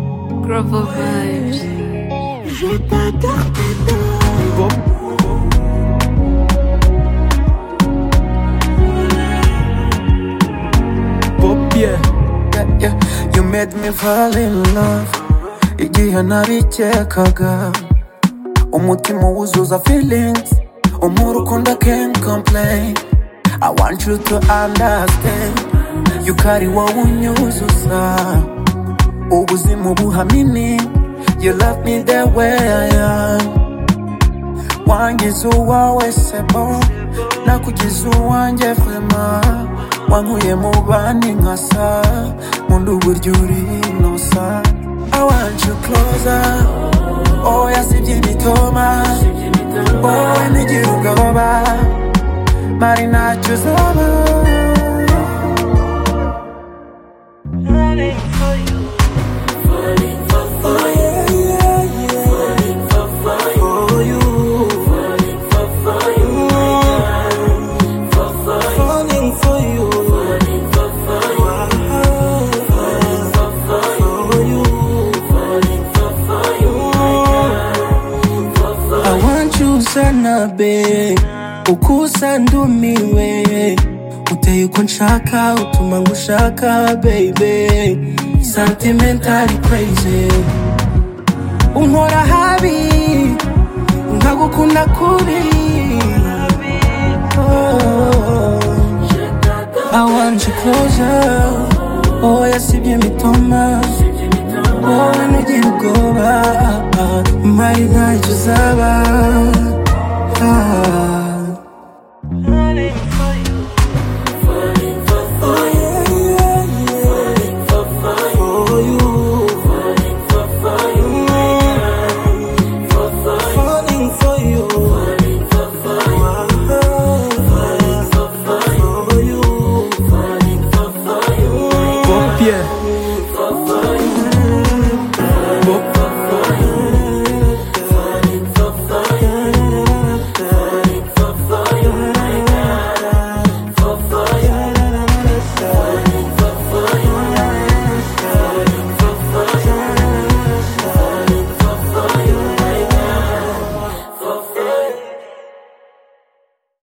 horrible vibes. Je t'adore. Pop, yeah. Yeah, yeah. You made me fall in love Igihe narikekaga Umutima wuzuza feelings Umuntu ukunda can't complain I want you to understand You carry wowe unyuzuza Ubuzima ubuha meaning You love me the way I am Wangize uwawe sebo Nakugize uwanjye vrema Wankuye mu bandi nkasa Nkunda uburyo uri inosa I want you closer Oya sibye ibitoma Wowe ntigira ubwoba Mari ntacyo uzaba Falling for you. I want you sana be uko usa ndumiwe uteye uko nshaka utuma ngushaka baby sentimental crazy unkora habi nkagukunda kuri oh, I want you closer oh yasibye imitoma wowe ntugira ubwoba mari ntacyo uzaba Ah.